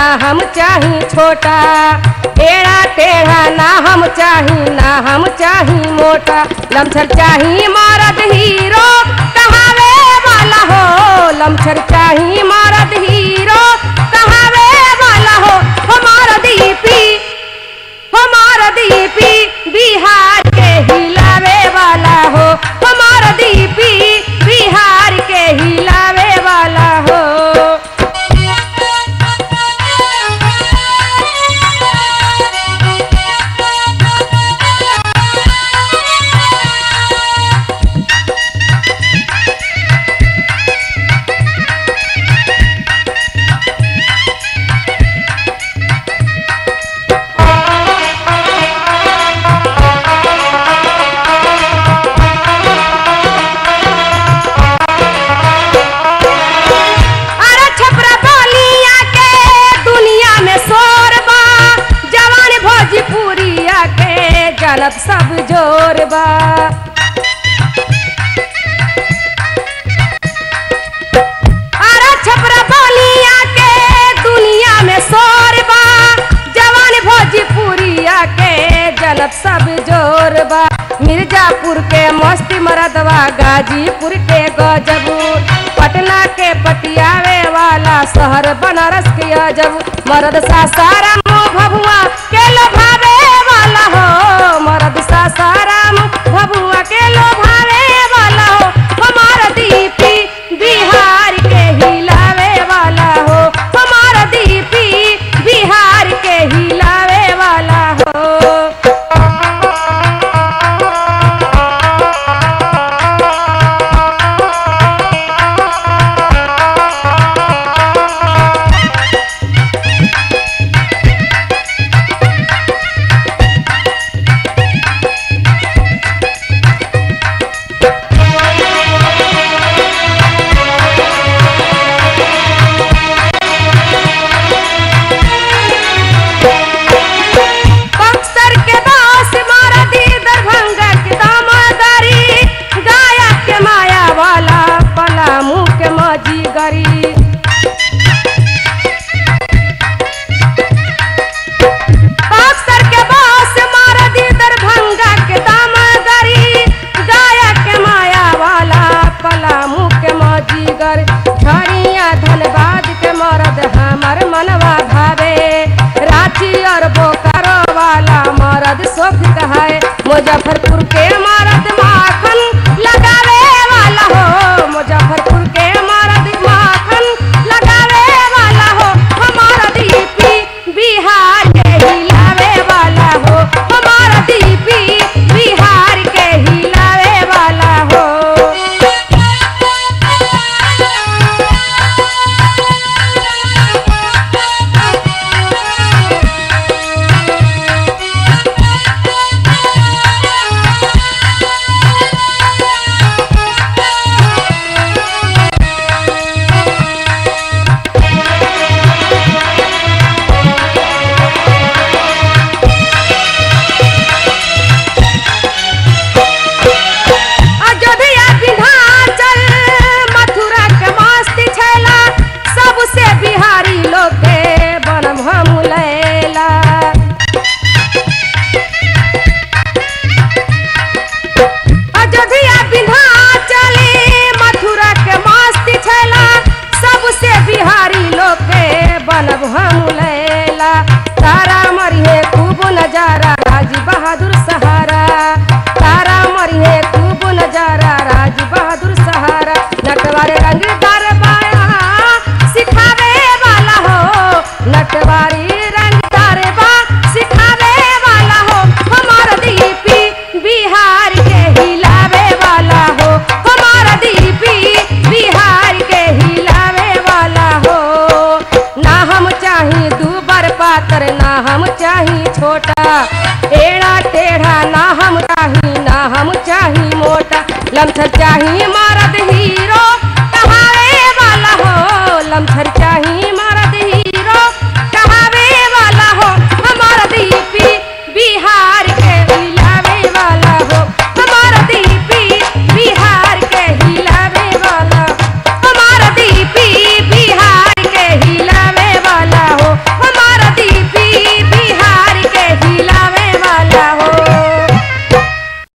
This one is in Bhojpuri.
हम चाही छोटा एड़ा टेढ़ा ना हम चाही ना हम चाही मोटा लमछर चाही मरद हीरो कहावे वाला हो लमछर चाही मरद हीरो कहावे वाला हो हमारा दीपी हमारा दीपी बिहार के हिलावे वाला हो हमारा दीपी बिहार के हिलावे वाला हो अरे छपरा बलिया के दुनिया में शोर बा जवान भोजपुरिया के जनत सब जोर बा अरे छपरा बलिया के दुनिया में शोर बा जवान भोजपुरिया के जनत सब जोर बा मिर्जापुर के मस्ती मरदवा गाजीपुर के गजबू पटना के पटियावे वाला शहर बनारस के अजब मरद सासाराम भभुआ के लोभावे वाला हो मरद सासाराम भभुआ के लोभावे वाला हो हमारा दीपी बिहार के हिलावे वाला हो हमारा दीपी बिहार के हिलावे वाला हो बक्सर के बास मारा दी दरभंगा के दामोदरी गाया के माया वाला पलामू के मजी गरी बक्सर के बास मारा दी दरभंगा के दामोदरी गाया के माया वाला पलामू के मजी गर झरिया धनबाद के मरद हमर मनवा भावे रांची और बोकारो वाला मरद सुख कहाए मुजफ्फरपुर के मरद माखन लगावे वाला हो मुजफ्फरपुर के मरद माखन लगावे वाला हो हमारा दीपी बिहार के हिलावे वाला हो हमारा दीपी बिहार के हिलावे वाला हो अयोध्या विंध्याचल मथुरा के मस्ती छैला सबसे बिहारी लोग के बनम हम लैला अयोध्या विंध्याचल मथुरा के मस्ती छैला सबसे बिहारी लोग के बनब हम लैला तारा मरिहे खूब नजारा राज बहादुर सहारा तारा मरिहे खूब नजारा राज बहादुर सहारा नटवारे रंगदार बाया सिखावे वाला हो नटवारी रंगदार बा सिखावे वाला हो हमारा दीपी बिहार के हिलावे वाला हो हमारा दीपी बिहार के हिलावे वाला हो ना हम चाही दूबर पातर ना हम चाही छोटा एड़ा टेढ़ा ना हम चाही ना हम चाही मोटा लमसर चाही मार